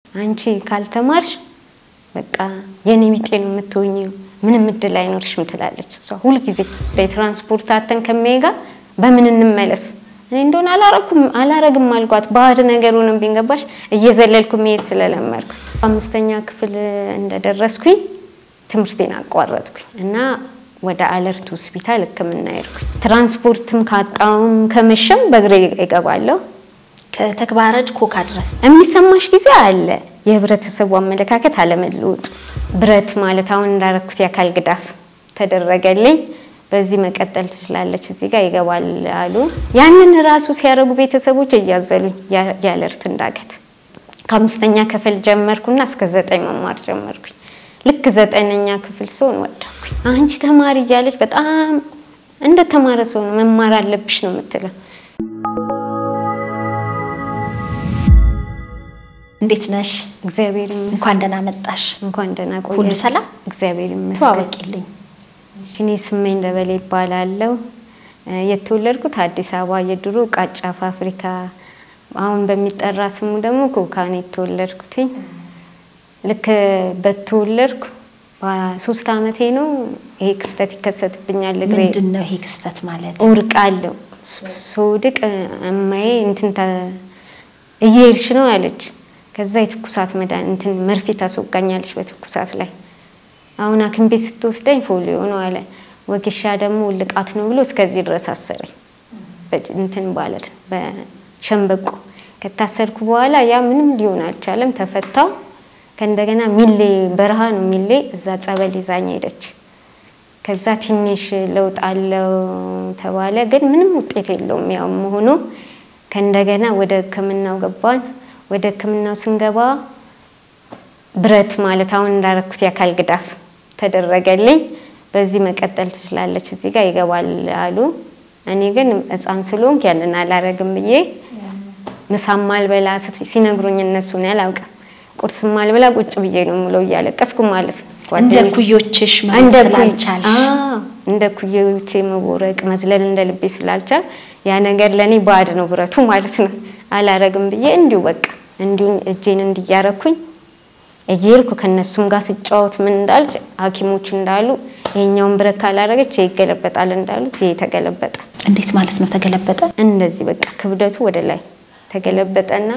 አንቺ ካልተማርሽ በቃ የኔ ቢጤ ነው የምትሆኚው፣ ምንም እድል አይኖርሽም ትላለች እሷ ሁልጊዜ። የትራንስፖርት አተን ከሚሄድ ጋር በምን እንመለስ እኔ እንደሆነ አላረኩም አላረግም አልኳት። ባዕድ ነገር ሆነብኝ ገባሽ። እየዘለልኩ መሄድ ስለለመድኩ አምስተኛ ክፍል እንደደረስኩኝ ትምህርቴን አቋረጥኩኝ እና ወደ አለርት ሆስፒታል ሕክምና ሄድኩኝ። ትራንስፖርትም ካጣውም ከመሸም በእግሬ እገባለሁ። ከተግባረድ ኮካ ድረስ የሚሰማሽ ጊዜ አለ። የህብረተሰቡ አመለካከት አለመለወጡ ብረት ማለት አሁን እንዳረኩት የአካል ግዳፍ ተደረገልኝ። በዚህ መቀጠል ትችላለች፣ እዚህ ጋር ይገባል አሉ። ያንን ራሱ ሲያደርጉ ቤተሰቦች እያዘሉኝ የአለርት እንዳገት ከአምስተኛ ክፍል ጀመርኩና እስከ ዘጠኝ መማር ጀመርኩኝ። ልክ ዘጠነኛ ክፍል ስሆን ወደኩኝ። አንቺ ተማሪ እያለች በጣም እንደ ተማረ ሰው ነው መማር አለብሽ ነው የምትለው። እንዴት ነሽ? እግዚአብሔር ይመስገን። እንኳን ደህና መጣሽ። እንኳን ደህና ቆያችሁ። ሁሉ ሰላም? እግዚአብሔር ይመስገን። ተዋወቂልኝ። እኔ ስመኝ ደበሌ ይባላለሁ። የተወለድኩት አዲስ አበባ የድሮ ቃጫ ፋብሪካ አሁን በሚጠራ ስሙ ደግሞ ኮካ ነው የተወለድኩትኝ። ልክ በተወለድኩ በሶስት አመቴ ነው ይሄ ክስተት ይከሰትብኛል። እግሬ ምንድን ነው ይሄ ክስተት ማለት? እወድቃለሁ። ስወድቅ እማዬ እንትን ተ- እየሄድሽ ነው አለች። ከዛ የትኩሳት መድኃኒት እንትን መርፌ ታስወጋኛለች በትኩሳት ላይ። አሁን ሐኪም ቤት ስትወስደኝ ፎሊዮ ነው አለ። ወጌሻ ደግሞ ውልቃት ነው ብሎ እስከዚህ ድረስ አሰረኝ። በ- እንትን ማለት በሸንበቆ ከታሰርኩ በኋላ ያ ምንም ሊሆን አልቻለም። ተፈታው። ከእንደገና ሚሌ በረሃ ነው ሚሌ፣ እዛ ጸበል ይዛኝ ሄደች። ከዛ ትንሽ ለውጥ አለው ተባለ፣ ግን ምንም ውጤት የለውም ያው መሆኑ። ከእንደገና ወደ ሕክምናው ገባን። ወደ ሕክምናው ስንገባ ብረት ማለት አሁን እንዳረኩት የአካል ግዳፍ ተደረገልኝ። በዚህ መቀጠል ትችላለች፣ እዚህ ጋር ይገባል አሉ። እኔ ግን ሕፃን ስለሆንኩ ያንን አላረግም ብዬ ምሳም አልበላ ስት- ሲነግሩኝ እነሱን ያላውቅም ቁርስም አልበላ ቁጭ ብዬ ነው የምለው እያለቀስኩ ማለት ነው። እንደ ጓደኞቼ ኩዮችሽ መሆን እንደ ኩይ- ስላልቻልሽ አዎ፣ እንደ ኩዮቼ መቦረቅ መዝለል እንደ ልቤ ስላልቻል ያ ነገር ለእኔ ባዕድ ነው ብረቱ ማለት ነው። አላረግም ብዬ እንዲሁ በቃ እንዲሁ እጄን እንዲያረኩኝ እየሄድኩ ከነሱም ጋር ስጫወት ምን እንዳል ሐኪሞች እንዳሉ ይሄኛውን ብረት ካላረገች ይሄ ይገለበጣል እንዳሉት ይሄ ተገለበጠ። እንዴት ማለት ነው ተገለበጠ? እንደዚህ በቃ ክብደቱ ወደ ላይ ተገለበጠና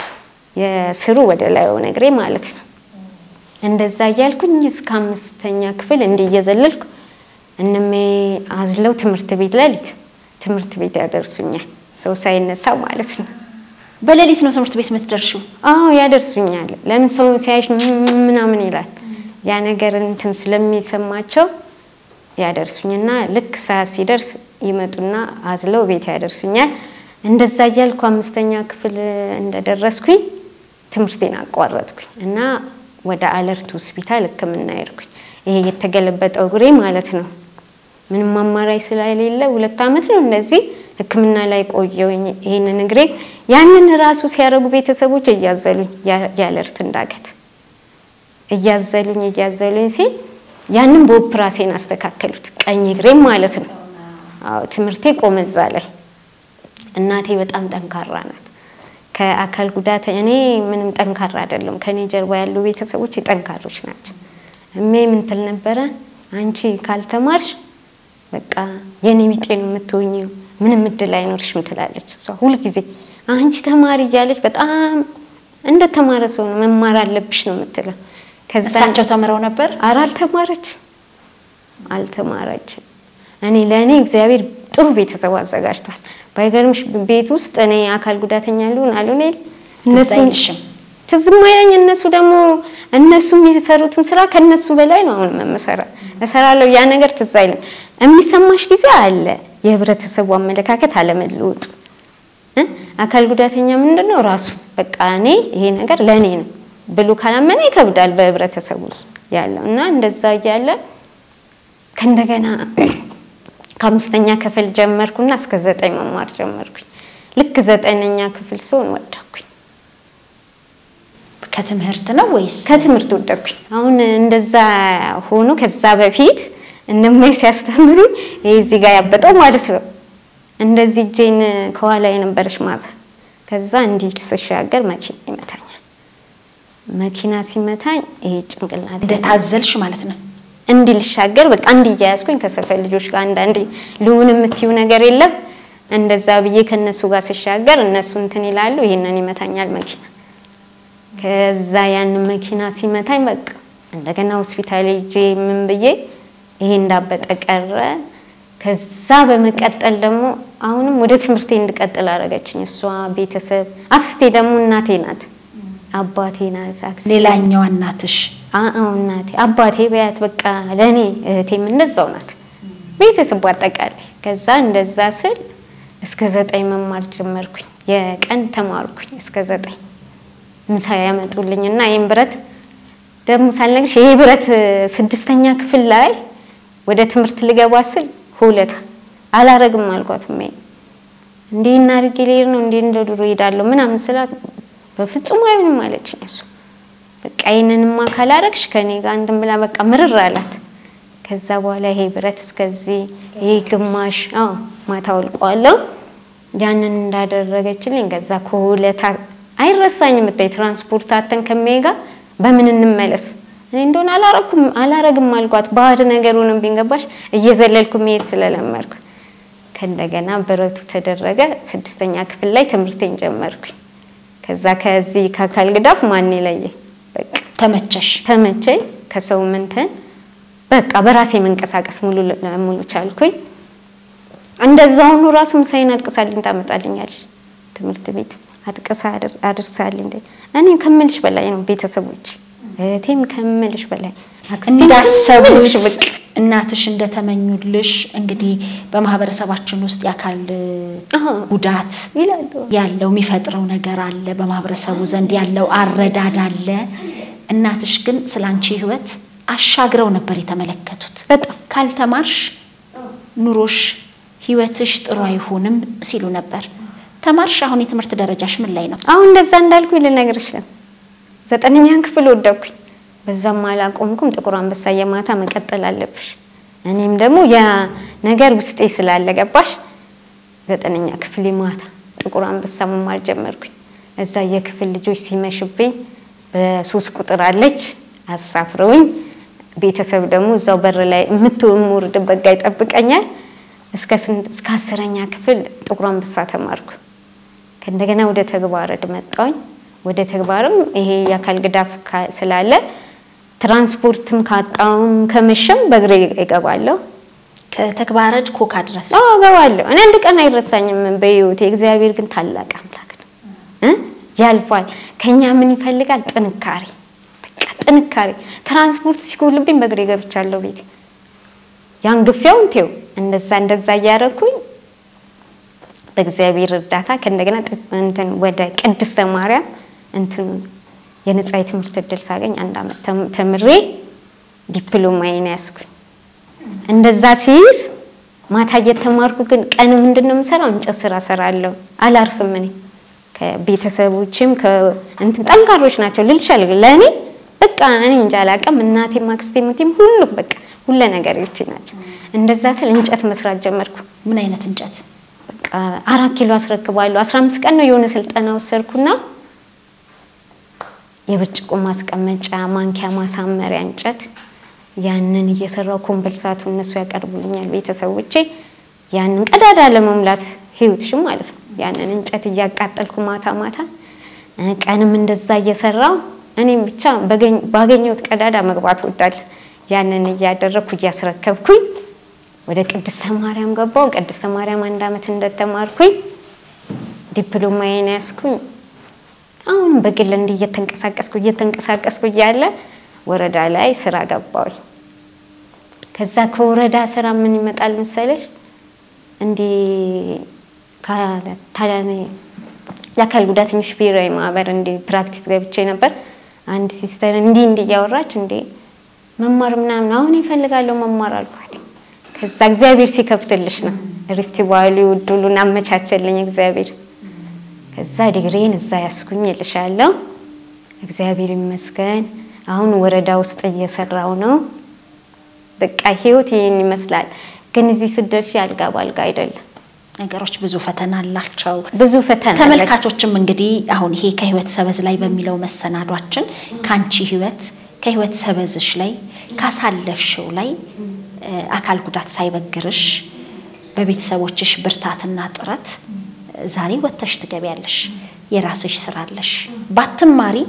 የስሩ ወደ ላይ ሆነ እግሬ ማለት ነው። እንደዛ እያልኩኝ እስከ አምስተኛ ክፍል እንዲህ እየዘለልኩ እነሜ አዝለው ትምህርት ቤት ሌሊት ትምህርት ቤት ያደርሱኛል። ሰው ሳይነሳ ማለት ነው። በሌሊት ነው ትምህርት ቤት የምትደርሺው? አዎ ያደርሱኛል። ለምን ሰው ሲያይሽ ምናምን ይላል። ያ ነገር እንትን ስለሚሰማቸው ያደርሱኝና ልክ ሰዓት ሲደርስ ይመጡና አዝለው ቤት ያደርሱኛል። እንደዛ እያልኩ አምስተኛ ክፍል እንደደረስኩኝ ትምህርቴን አቋረጥኩኝ እና ወደ አለርት ሆስፒታል ሕክምና ሄድኩኝ። ይሄ የተገለበጠው እግሬ ማለት ነው። ምንም አማራጭ ስለሌለ ሁለት ዓመት ነው እንደዚህ ሕክምና ላይ ቆየሁኝ። ይሄንን እግሬ ያንን ራሱ ሲያደርጉ ቤተሰቦች እያዘሉኝ ያለርት እንዳገት እያዘሉኝ እያዘሉኝ ሲል ያንን በኦፕራሴን አስተካከሉት ቀኝ እግሬም ማለት ነው። አዎ ትምህርቴ ቆመ እዛ ላይ። እናቴ በጣም ጠንካራ ናት። ከአካል ጉዳት እኔ ምንም ጠንካራ አይደለም። ከኔ ጀርባ ያሉ ቤተሰቦች ጠንካሮች ናቸው። እሜ ምን ትል ነበረ? አንቺ ካልተማርሽ በቃ የኔ ቢጤ ነው የምትሆኚው፣ ምንም እድል አይኖርሽም ትላለች እሷ ሁልጊዜ። አንቺ ተማሪ እያለች በጣም እንደ ተማረ ሰው ነው መማር አለብሽ ነው የምትለው። ከዛ እሳቸው ተምረው ነበር? ኧረ አልተማረች አልተማረችም። እኔ ለእኔ እግዚአብሔር ጥሩ ቤተሰብ አዘጋጅቷል። ባይገርምሽ ቤት ውስጥ እኔ አካል ጉዳተኛ ልሁን አልሆን የለ ትዝ አይልሽም? ትዝም አይለኝ። እነሱ ደግሞ እነሱ የሚሰሩትን ስራ ከነሱ በላይ ነው አሁን መመሰራ እሰራለሁ። ያ ነገር ትዝ አይልም። የሚሰማሽ ጊዜ አለ። የህብረተሰቡ አመለካከት አለመለወጡ እ አካል ጉዳተኛ ምንድን ነው ራሱ በቃ እኔ ይሄ ነገር ለእኔ ነው ብሎ ካላመነ ይከብዳል በህብረተሰቡ ያለው እና እንደዛ እያለ ከእንደገና ከአምስተኛ ክፍል ጀመርኩና እስከ ዘጠኝ መማር ጀመርኩኝ። ልክ ዘጠነኛ ክፍል ስሆን ወደኩኝ። ከትምህርት ነው ወይስ ከትምህርት ወደኩኝ። አሁን እንደዛ ሆኖ ከዛ በፊት እነማይ ሲያስተምሩኝ ይሄ እዚህ ጋር ያበጠው ማለት ነው። እንደዚህ እጄን ከኋላ የነበረች ማዘር ከዛ እንዲህ ስሻገር መኪና ይመታኛል። መኪና ሲመታኝ ይሄ ጭንቅላት እንደታዘልሽ ማለት ነው። እንዲህ ልሻገር በቃ እንዲህ እያያዝኩኝ ከሰፈር ልጆች ጋር አንዳንዴ ልሁን የምትዩ ነገር የለም እንደዛ ብዬ ከነሱ ጋር ስሻገር እነሱ እንትን ይላሉ፣ ይሄንን ይመታኛል መኪና። ከዛ ያንን መኪና ሲመታኝ በቃ እንደገና ሆስፒታል ሄጄ ምን ብዬ ይሄ እንዳበጠ ቀረ። ከዛ በመቀጠል ደግሞ አሁንም ወደ ትምህርቴ እንድቀጥል አደረገችኝ እሷ ቤተሰብ። አክስቴ ደግሞ እናቴ ናት፣ አባቴ ናት አክስቴ ሌላኛዋ እናትሽ አዎ እናቴ አባቴ በያት በቃ ለእኔ እህቴም እንደዛው ናት፣ ቤተሰቡ አጠቃላይ። ከዛ እንደዛ ስል እስከ ዘጠኝ መማር ጀመርኩኝ። የቀን ተማርኩኝ እስከ ዘጠኝ ምሳ ያመጡልኝ እና ይህን ብረት ደግሞ ሳልነግርሽ ይሄ ብረት ስድስተኛ ክፍል ላይ ወደ ትምህርት ልገባ ስል ሁለታ አላረግም አልኳት። ሜ እንዲህ እናድርግ ልሄድ ነው እንዲህ እንደ ድሮ ሄዳለሁ ምናምን ስላት በፍጹም አይሆንም አለችኝ እሱ በቃ ይህንንማ ካላረግሽ ከኔ ጋር እንትን ብላ በቃ ምርር አላት። ከዛ በኋላ ይሄ ብረት እስከዚህ ይሄ ግማሽ አዎ ማታ ወልቀዋለሁ። ያንን እንዳደረገችልኝ ከዛ ከሁለታ አይረሳኝም። ብታይ ትራንስፖርት አተን ከሚሄድ ጋር በምን እንመለስ እኔ እንደሆነ አላረኩም አላረግም አልኳት። ባዕድ ነገሩንም ቢንገባሽ እየዘለልኩ መሄድ ስለለመድኩ ከእንደገና ብረቱ ተደረገ። ስድስተኛ ክፍል ላይ ትምህርቴን ጀመርኩኝ። ከዛ ከዚህ ከአካል ግዳፍ ማን የለየኝ በቃ ተመቸሽ? ተመቸኝ። ከሰው ምንትን በቃ በራሴ መንቀሳቀስ ሙሉ ለሙሉ ቻልኩኝ። እንደዛ ሆኖ ራሱ ምሳዬን አጥቅሳልኝ ታመጣልኛለች ትምህርት ቤት አጥቅሳ አድርሳልኝ። እኔ ከምልሽ በላይ ነው ቤተሰቦች እህቴም ከምልሽ በላይ አክስቴም እንዳሰቡት ከምልሽ በቃ እናትሽ እንደተመኙልሽ እንግዲህ በማህበረሰባችን ውስጥ የአካል አዎ ጉዳት ይላሉ። ያለው የሚፈጥረው ነገር አለ። በማህበረሰቡ ዘንድ ያለው አረዳድ አለ። እናትሽ ግን ስለ አንቺ ህይወት አሻግረው ነበር የተመለከቱት። በጣም ካልተማርሽ ኑሮሽ ህይወትሽ ጥሩ አይሆንም ሲሉ ነበር። ተማርሽ። አሁን የትምህርት ደረጃሽ ምን ላይ ነው? አሁን እንደዛ እንዳልኩኝ ልነግርሽ ነው። ዘጠነኛን ክፍል ወደኩኝ። በዛም አላቆምኩም። ጥቁር አንበሳ የማታ መቀጠል አለብሽ። እኔም ደግሞ ያ ነገር ውስጤ ስላለ ገባሽ። ዘጠነኛ ክፍል ማታ ጥቁር አንበሳ መማር ጀመርኩኝ። እዛ የክፍል ልጆች ሲመሽብኝ በሶስት ቁጥር አለች አሳፍረውኝ፣ ቤተሰብ ደግሞ እዛው በር ላይ የምትወርድበት ጋ ይጠብቀኛል። እስከ ስንት እስከ አስረኛ ክፍል ጥቁር አንበሳ ተማርኩ። ከእንደገና ወደ ተግባረድ መጣሁኝ። ወደ ተግባርም ይሄ የአካል ግዳፍ ካ- ስላለ ትራንስፖርትም ካጣውም ከመሸም በእግሬ እገባለሁ። ከተግባረድ ኮካ ድረስ አዎ እገባለሁ። እኔ አንድ ቀን አይረሳኝም በህይወቴ። እግዚአብሔር ግን ታላቅ አምላክ ነው እ ያልፋል። ከኛ ምን ይፈልጋል? ጥንካሬ፣ በቃ ጥንካሬ። ትራንስፖርት ሲጎልብኝ በእግሬ ገብቻለሁ ቤት ያን ግፊያውን ቴው እንደዛ እንደዛ እያደረኩኝ በእግዚአብሔር እርዳታ ከእንደገና ጥ- እንትን ወደ ቅድስተ ማርያም እንትን የነጻ የትምህርት እድል ሳገኝ አንድ አመት ተም- ተምሬ ዲፕሎማዬን ያዝኩኝ። እንደዛ ሲይዝ ማታ እየተማርኩ ግን ቀን ምንድን ነው የምሰራው? እንጨት ስራ ሰራለሁ። አላርፍም። እኔ ከቤተሰቦችም ከእንትን ጠንካሮች ናቸው ልልሻል። ለእኔ በቃ እኔ እንጃ አላውቅም። እናቴም አክስቴም እህቴም ሁሉም በቃ ሁለ ነገሮች ናቸው። እንደዛ ስል እንጨት መስራት ጀመርኩ። ምን አይነት እንጨት? በቃ አራት ኪሎ አስረክባለሁ። አስራ አምስት ቀን ነው የሆነ ስልጠና ወሰድኩና የብርጭቆ ማስቀመጫ፣ ማንኪያ ማሳመሪያ እንጨት ያንን እየሰራው ኮምፐልሳቱ እነሱ ያቀርቡልኛል ቤተሰቦቼ። ያንን ቀዳዳ ለመሙላት ህይወትሽም ማለት ነው። ያንን እንጨት እያቃጠልኩ ማታ ማታ እ ቀንም እንደዛ እየሰራው እኔም ብቻ በገኝ- ባገኘሁት ቀዳዳ መግባት ወዳለሁ። ያንን እያደረግኩ እያስረከብኩኝ ወደ ቅድስተ ማርያም ገባው። ቅድስተ ማርያም አንድ አመት እንደተማርኩኝ ዲፕሎማዬን ያዝኩኝ። አሁን በግል እንዲህ እየተንቀሳቀስኩ እየተንቀሳቀስኩ እያለ ወረዳ ላይ ስራ ገባሁኝ። ከዛ ከወረዳ ስራ ምን ይመጣል መሰለሽ እንዲህ ከ- ታ- የአካል ጉዳተኞች ብሔራዊ ማህበር እንዲህ ፕራክቲስ ገብቼ ነበር። አንድ ሲስተር እንዲህ እንዲህ እያወራች እንዴ መማር ምናምን አሁን ይፈልጋለሁ መማር አልኳት። ከዛ እግዚአብሔር ሲከፍትልሽ ነው ሪፍት ቫሊ እድሉን አመቻቸልኝ እግዚአብሔር። ከዛ ዲግሪን እዛ ያስኩኝ እልሻለሁ። እግዚአብሔር ይመስገን። አሁን ወረዳ ውስጥ እየሰራው ነው። በቃ ህይወት ይህን ይመስላል። ግን እዚህ ስትደርሺ አልጋ ባልጋ አይደለም። ነገሮች ብዙ ፈተና አላቸው። ብዙ ፈተና አለ። ተመልካቾችም እንግዲህ አሁን ይሄ ከህይወት ሰበዝ ላይ በሚለው መሰናዷችን ከአንቺ ህይወት ከህይወት ሰበዝሽ ላይ ካሳለፍሽው ላይ እ፣ አካል ጉዳት ሳይበግርሽ በቤተሰቦችሽ ብርታትና ጥረት እ፣ ዛሬ ወጥተሽ ትገቢያለሽ። የራስሽ ስራ አለሽ። ባትማሪ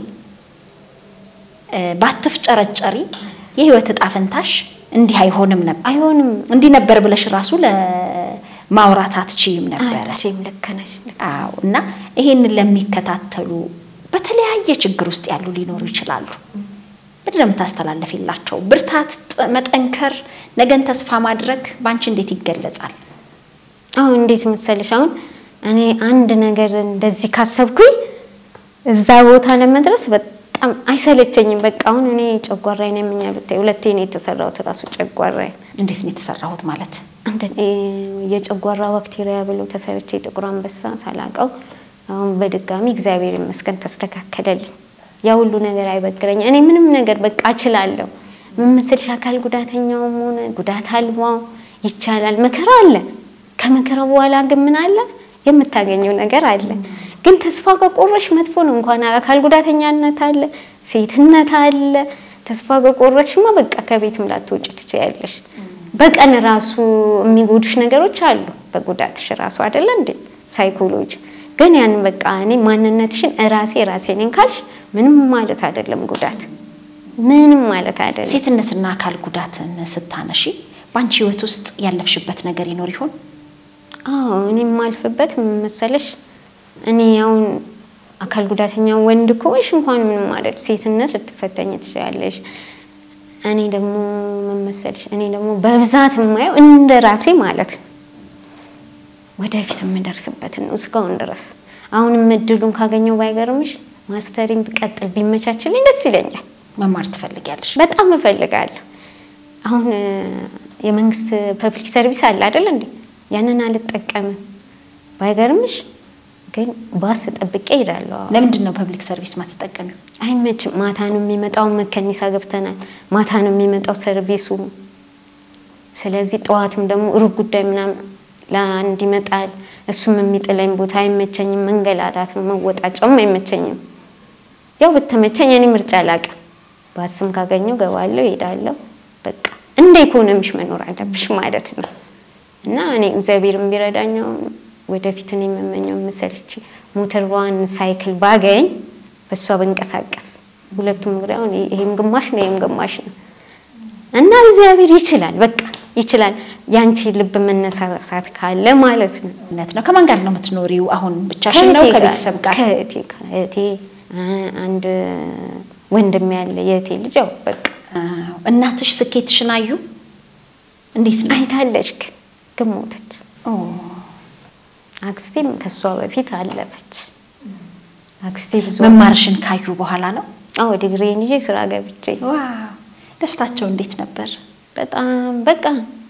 እ፣ ባትፍጨረጨሪ የህይወት እጣ ፈንታሽ እንዲህ አይሆንም ነበር። አይሆንም። እንዲህ ነበር ብለሽ ራሱ ለማውራት አትችይም ነበረ። አልችልም። ልክ ነሽ። ልክ አዎ እና ይሄንን ለሚከታተሉ በተለያየ ችግር ውስጥ ያሉ ሊኖሩ ይችላሉ። ምንድን ነው የምታስተላለፊላቸው? ብርታት፣ ጥ- መጠንከር፣ ነገን ተስፋ ማድረግ በአንቺ እንዴት ይገለጻል? አሁን እንዴት መሰለሽ፣ አሁን እኔ አንድ ነገር እንደዚህ ካሰብኩኝ እዛ ቦታ ለመድረስ በጣም አይሰለቸኝም። በቃ አሁን እኔ ጨጓራዬ ነው የምኛ ብታይ፣ ሁለቴ ነው የተሰራሁት ራሱ ጨጓራዬ እንዴት ነው የተሰራሁት ማለት እንትን እ የጨጓራ ባክቴሪያ ብሎ ተሰርቼ ጥቁር አንበሳ ሳላቀው አሁን በድጋሚ እግዚአብሔር ይመስገን ተስተካከለልኝ። ያ ሁሉ ነገር አይበግረኝ። እኔ ምንም ነገር በቃ እችላለሁ። ምን መሰልሽ አካል ጉዳተኛውም ሆነ ጉዳት አልባው ይቻላል። መከራ አለ። ከመከራ በኋላ ግን ምን አለ? የምታገኘው ነገር አለ። ግን ተስፋ ከቆረሽ መጥፎ ነው። እንኳን አካል ጉዳተኛነት አለ፣ ሴትነት አለ። ተስፋ ከቆረሽማ በቃ ከቤትም ላትወጪ ትችያለሽ። በቀን ራሱ የሚጎዱሽ ነገሮች አሉ። በጉዳትሽ ራሱ አይደለ እንዴ ሳይኮሎጂ ግን ያን በቃ እኔ ማንነትሽን ራሴ ራሴ ነኝ ካልሽ ምንም ማለት አይደለም። ጉዳት ምንም ማለት አይደለም። ሴትነትና አካል ጉዳትን ስታነሺ በአንቺ ህይወት ውስጥ ያለፍሽበት ነገር ይኖር ይሆን? አዎ እኔ የማልፍበት ምን መሰለሽ፣ እኔ አሁን አካል ጉዳተኛ ወንድ ከሆንሽ እንኳን ምንም ማለት ሴትነት ልትፈተኝ ትችላለሽ። እኔ ደግሞ ምን መሰለሽ፣ እኔ ደግሞ በብዛት የማየው እንደ ራሴ ማለት ነው ወደፊት የምደርስበትን ነው እስካሁን ድረስ። አሁንም እድሉን ካገኘው ባይገርምሽ ማስተሪን ብቀጥል ቢመቻችልኝ ደስ ይለኛል። መማር ትፈልጊያለሽ? በጣም እፈልጋለሁ። አሁን እ፣ የመንግስት ፐብሊክ ሰርቪስ አለ አይደል እንዴ? ያንን አልጠቀምም። ባይገርምሽ ግን ባስ ጠብቄ እሄዳለሁ። አዎ። ለምንድን ነው ፐብሊክ ሰርቪስ ማትጠቀሚው? አይመችም። ማታ ነው የሚመጣው። መከኒሳ ገብተናል። ማታ ነው የሚመጣው ሰርቪሱ። ስለዚህ ጠዋትም ደግሞ ሩብ ጉዳይ ምናምን ለአንድ ይመጣል። እሱም የሚጥለኝ ቦታ አይመቸኝም። መንገላታት ነው መወጣጫውም አይመቸኝም። ያው ብተመቸኝ እኔ ምርጫ አላውቅም። ባስም ካገኘው ገባለሁ፣ እሄዳለሁ። በቃ እንደ ኢኮኖሚሽ መኖር አለብሽ ማለት ነው። እና እኔ እግዚአብሔር ቢረዳኛው ወደፊት እኔ የምመኘው መሰልች ሞተሯን ሳይክል ባገኝ በእሷ ብንቀሳቀስ ሁለቱም እንግዲህ አሁን ይሄም ግማሽ ነው ይሄም ግማሽ ነው እና እግዚአብሔር ይችላል፣ በቃ ይችላል። ያንቺ ልብ መነሳሳት ካለ ማለት ነው። እውነት ነው። ከማን ጋር ነው የምትኖሪው? አሁን ብቻሽን ነው? ከእህቴ ጋር- ከቤተሰብ ጋር? ከእህቴ ጋር እህቴ አ- አንድ ወንድም ያለ የእህቴ ልጅ ያው በቃ አዎ። እናትሽ ስኬትሽን አዩ? እንዴት ነው? አይታለች፣ ግን ግን ሞተች። ኦ፣ አክስቴም ከሷ በፊት አለፈች። አክስቴ ብዙ መማርሽን ካዩ በኋላ ነው? አዎ ዲግሪን ይዤ ስራ ገብቼ ዋው! ደስታቸው እንዴት ነበር? በጣም በቃ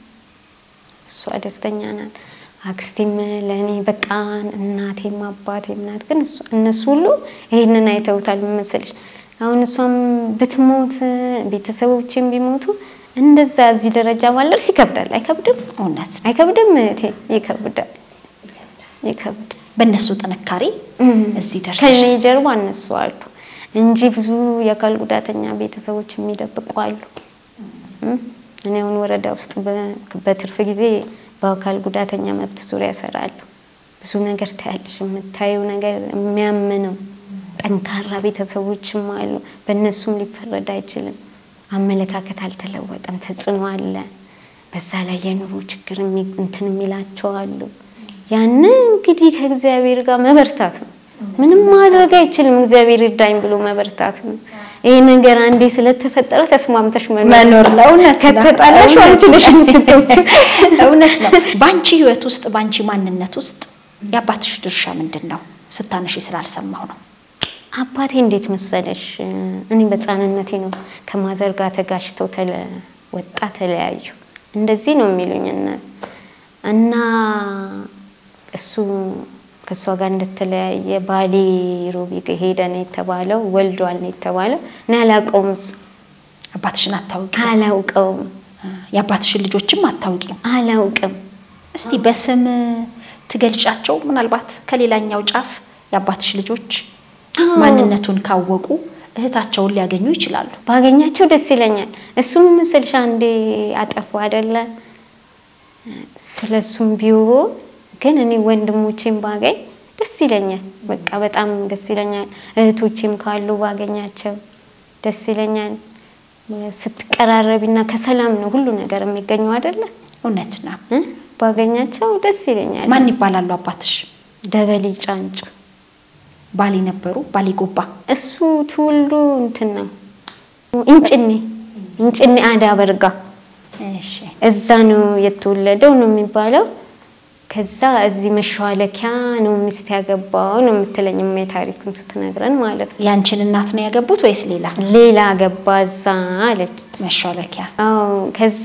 እሷ ደስተኛ ናት። አክስቴም ለእኔ በጣም እናቴም አባቴም ናት። ግን እሷ- እነሱ ሁሉ ይሄንን አይተውታል መሰለሽ። አሁን እሷም ብትሞት ቤተሰቦቼም ቢሞቱ እንደዛ እዚህ ደረጃ ማለርስ ይከብዳል። አይከብድም? እውነት ነው። አይከብድም? እህቴ ይከብዳል፣ ይከብዳል። በእነሱ ጥንካሬ እዚህ ደርሰሽ ከኔ ጀርባ እነሱ አሉ እንጂ ብዙ የአካል ጉዳተኛ ቤተሰቦች የሚደብቁ አሉ። እም፣ እኔ አሁን ወረዳ ውስጥ በ- በትርፍ ጊዜ በአካል ጉዳተኛ መብት ዙሪያ እሰራለሁ። ብዙ ነገር ታያለሽ። የምታየው ነገር የሚያምነው ጠንካራ ቤተሰቦችም አሉ። በእነሱም ሊፈረድ አይችልም። አመለካከት አልተለወጠም፣ ተጽዕኖ አለ። በዛ ላይ የኑሮ ችግር የሚ- እንትን የሚላቸው አሉ። ያንን እንግዲህ ከእግዚአብሔር ጋር መበርታት ነው። ምንም ማድረግ አይችልም። እግዚአብሔር ይርዳኝ ብሎ መበርታት ነው። ይሄ ነገር አንዴ ስለተፈጠረ ተስማምተሽ መኖር ነው። እውነት ነው። ከተጣላሽ እውነት አንቺ ነሽ የምትጎጂው። እውነት ነው። በአንቺ ህይወት ውስጥ በአንቺ ማንነት ውስጥ የአባትሽ ድርሻ ምንድን ነው? ስታነሺ ስላልሰማሁ ነው። አባቴ እንዴት መሰለሽ፣ እኔ በሕፃንነቴ ነው ከማዘር ጋር ተጋጭተው ተለ ወጣ ተለያዩ። እንደዚህ ነው የሚሉኝ እና እና እሱ ከእሷ ጋር እንደተለያየ ባሌ ሮቢ ሄደ ነው የተባለው፣ ወልዷል ነው የተባለው። እኔ አላውቀውም፣ እሱ አባትሽን አታውቂም? አላውቀውም፣ የአባትሽን ልጆችም አታውቂም? አላውቅም። እስቲ በስም ትገልጫቸው ምናልባት ከሌላኛው ጫፍ የአባትሽ ልጆች ማንነቱን ካወቁ እህታቸውን ሊያገኙ ይችላሉ። ባገኛቸው ደስ ይለኛል። እሱም ምስልሽ አንዴ አጠፉ አይደለ? ስለሱም ቢሆን ግን እኔ ወንድሞቼም ባገኝ ደስ ይለኛል። በቃ በጣም ደስ ይለኛል። እህቶቼም ካሉ ባገኛቸው ደስ ይለኛል። ስትቀራረቢና ከሰላም ነው ሁሉ ነገር የሚገኘው አይደለ? እውነት ነው። እ? ባገኛቸው ደስ ይለኛል። ማን ይባላሉ አባትሽ? ደበሌ ጫንጩ ባሌ ነበሩ። ባሌ ጎባ እሱ ትውልዱ እንትን ነው እንጭኔ እንጭኔ አዳ በርጋ እሺ። እዛ ነው የተወለደው ነው የሚባለው። ከዛ እዚህ መሿለኪያ ነው ሚስት ያገባው ነው የምትለኝ እሜ ታሪኩን ስትነግረን ማለት ነው። ያንቺን እናት ነው ያገቡት ወይስ ሌላ? ሌላ ገባ እዛ አለች። መሿለኪያ አዎ ከዛ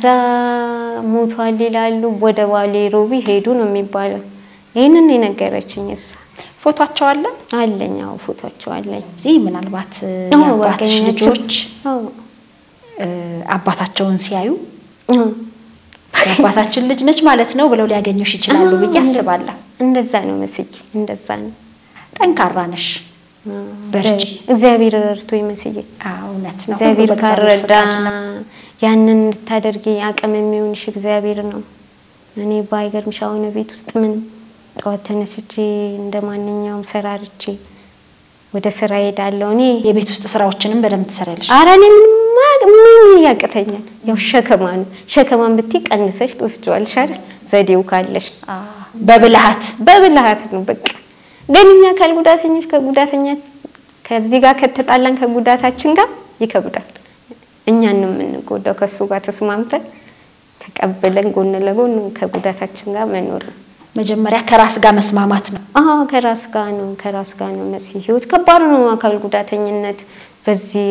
ሞቷል ይላሉ። ወደ ባሌ ሮቢ ሄዱ ነው የሚባለው። ይህንን የነገረችኝ እሷ ፎቷቸው አለ አለኝ። አዎ ፎቶቸው አለኝ። እዚህ ምናልባት እ, አዎ፣ የአባትሽ ባገኛቸው። ልጆች አዎ እ, አባታቸውን ሲያዩ አዎ። የአባታችን ልጅ ነች ማለት ነው ብለው ሊያገኙሽ ይችላሉ ብዬ አስባለሁ። እንደዛ ነው መስዬ፣ እንደዛ ነው። ጠንካራ ነሽ። በርቺ። እግዚአብሔር ረድቶ መስዬ አዎ፣ እውነት ነው። እግዚአብሔር ሁሉ በእግዚአብሔር ካረዳ ፈቃድ ነው። ያንን እንድታደርጊ አቅም የሚሆንሽ እግዚአብሔር ነው። እኔ ባይገርምሽ አሁን ቤት ውስጥ ምን ጠዋት ተነስቼ እንደ ማንኛውም ሰራርቼ ወደ ስራ ሄዳለሁ። እኔ የቤት ውስጥ ስራዎችንም በደንብ ትሰሪያለሽ። ኧረ እኔ ምንም ማ- ምን ያቅተኛል? ያው ሸከማ ነው። ሸከማን ብትይ ቀንሰሽ ትወስጂዋለሽ አይደል? ዘዴው ካለሽ በብልሃት በብልሃት ነው በቃ። ግን እኛ አካል ጉዳተኞች ከጉዳተኛ ከዚህ ጋር ከተጣላን ከጉዳታችን ጋር ይከብዳል። እኛን ነው የምንጎዳው። ከእሱ ጋር ተስማምተን ተቀብለን ጎን ለጎን ከጉዳታችን ጋር መኖር ነው። መጀመሪያ ከራስ ጋር መስማማት ነው። አዎ ከራስ ጋር ነው ከራስ ጋር ነው መሲ። ህይወት ከባድ ነው። አካል ጉዳተኝነት በዚህ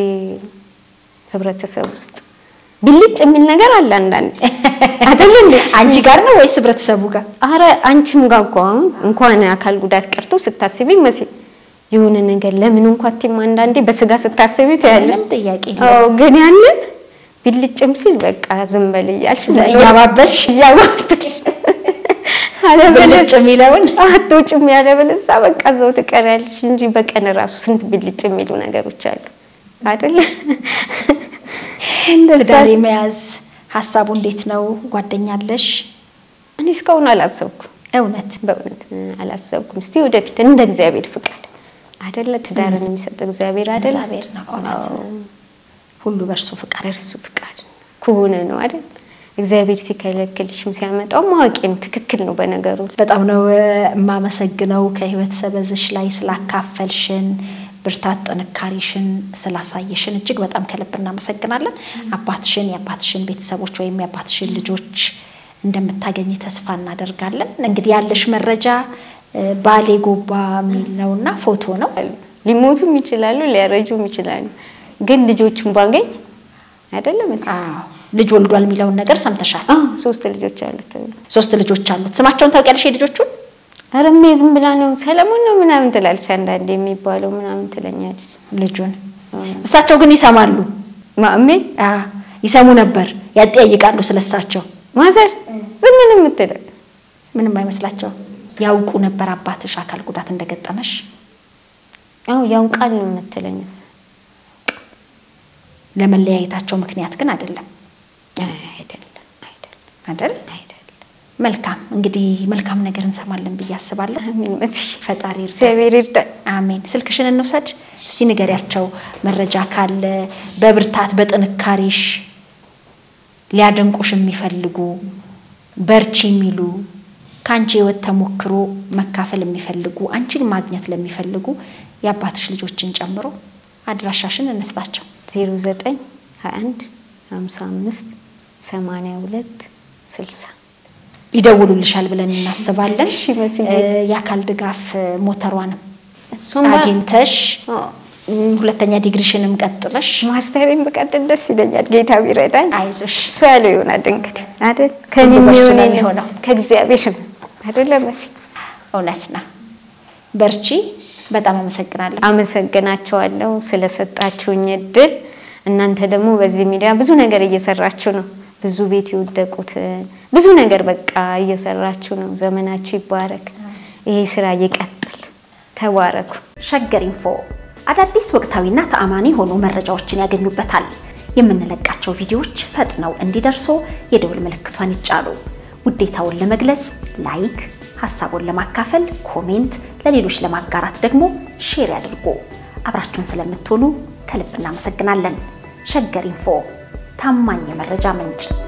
ህብረተሰብ ውስጥ ብልጭ የሚል ነገር አለ አንዳንድ አይደል እንዴ? አንቺ ጋር ነው ወይስ ህብረተሰቡ ጋር? አረ አንቺም ጋር እኮ አሁን እንኳን አካል ጉዳት ቀርቶ ስታስቢ መሲ የሆነ ነገር ለምን እንኳን ቲም አንዳንዴ በስጋ ስታስቢ ትያለሽ። ምንም ጥያቄ የለውም። አዎ ግን ያንን ብልጭም ሲል በቃ ዝም በል እያልሽ እያባበልሽ እያባበልሽ ብልጭ አለበለዚያ የሚለውን አትወጪም ያለበለዚያ በቃ እዛው ትቀሪያለሽ እንጂ በቀን ራሱ ስንት ብልጭ የሚሉ ነገሮች አሉ አይደለ? እንደዛ ትዳር የመያዝ ሀሳቡ እንዴት ነው? ጓደኛ አለሽ? እኔ እስካሁን አላሰብኩም። እውነት በእውነት አላሰብኩም። እስቲ ወደፊት እንደ እግዚአብሔር ፍቃድ አይደለ? ትዳርን የሚሰጥ እግዚአብሔር አይደለ? እግዚአብሔር ነው። እውነት ነው። ሁሉ በእርሱ ፍቃድ በእርሱ ፍቃድ ከሆነ ነው አይደል? እግዚአብሔር ሲከለክልሽም ሲያመጣው ማወቂ ነው። ትክክል ነው በነገሩ በጣም ነው እ፣ የማመሰግነው ከህይወት ሰበዝሽ ላይ ስላካፈልሽን ብርታት ጥንካሬሽን ስላሳየሽን እጅግ በጣም ከልብ እናመሰግናለን። አባትሽን የአባትሽን ቤተሰቦች ወይም የአባትሽን ልጆች እንደምታገኝ ተስፋ እናደርጋለን። እንግዲህ ያለሽ መረጃ እ፣ ባሌ ጎባ የሚል ነውና ፎቶ ነው። ሊሞቱም ይችላሉ፣ ሊያረጁም ይችላሉ። ግን ልጆቹን ባገኝ አይደለም መስ አዎ ልጅ ወልዷል የሚለውን ነገር ሰምተሻል። አዎ ሶስት ልጆች አሉት ተብሎ ሶስት ልጆች አሉት። ስማቸውን ታውቂያለሽ የልጆቹን? ኧረ እሜ ዝም ብላ ነው ሰለሞን ነው ምናምን ትላለች። አንዳንዴ የሚባለው ምናምን ትለኛለች። ልጁን እሳቸው ግን ይሰማሉ። ማሜ አ ይሰሙ ነበር፣ ያጠያይቃሉ ስለሳቸው። ማዘር ዝም ነው የምትለው። ምንም አይመስላቸውም። ያውቁ ነበር አባትሽ አካል ጉዳት እንደገጠመሽ? አዎ ያውቃል ነው የምትለኝ እሷ። ለመለያየታቸው ምክንያት ግን አይደለም አይደለም አይደለም አይደል? አይደለም። መልካም እንግዲህ መልካም ነገር እንሰማለን ብዬ አስባለሁ። አሜን መሲ ፈጣሪ ይርዳ። እግዚአብሔር ይርዳል። አሜን። ስልክሽን እንውሰድ እስቲ ንገሪያቸው፣ መረጃ ካለ በብርታት በጥንካሬሽ ሊያደንቁሽ የሚፈልጉ በርቺ የሚሉ ከአንቺ ህይወት ተሞክሮ መካፈል የሚፈልጉ አንቺን ማግኘት ለሚፈልጉ የአባትሽ ልጆችን ጨምሮ አድራሻሽን እንስጣቸው። 09 21 55 82 60 ይደውሉልሻል ብለን እናስባለን። እሺ፣ መስዬ። እ፣ የአካል ድጋፍ ሞተሯንም እሱም አግኝተሽ አዎ፣ እም፣ ሁለተኛ ዲግሪሽንም ቀጥለሽ ማስተሬን ብቀጥል ደስ ይለኛል። ጌታ ቢረዳኝ አይዞሽ እሱ ያለው ይሆናል እንግዲህ አይደል? ከኔ ሁሉ በእርሱ የሚሆን ነው የለም። የሚሆነው። ከእግዚአብሔር ነው አይደለ መሲ? እውነት ነው። በርቺ። በጣም አመሰግናለሁ። አመሰግናቸዋለሁ ስለሰጣችሁኝ እድል። እናንተ ደግሞ በዚህ ሚዲያ ብዙ ነገር እየሰራችሁ ነው። ብዙ ቤት የወደቁት ብዙ ነገር በቃ እየሰራችሁ ነው። ዘመናችሁ ይባረክ። ይሄ ስራ ይቀጥል። ተባረኩ። ሸገር ኢንፎ አዳዲስ ወቅታዊና ተአማኒ የሆኑ መረጃዎችን ያገኙበታል። የምንለቃቸው ቪዲዮዎች ፈጥነው እንዲደርሱ የደውል ምልክቷን ይጫኑ። ውዴታውን ለመግለጽ ላይክ፣ ሀሳቡን ለማካፈል ኮሜንት፣ ለሌሎች ለማጋራት ደግሞ ሼር ያድርጉ። አብራችሁን ስለምትሆኑ ከልብ እናመሰግናለን። ሸገር ኢንፎ ታማኝ የመረጃ ምንጭ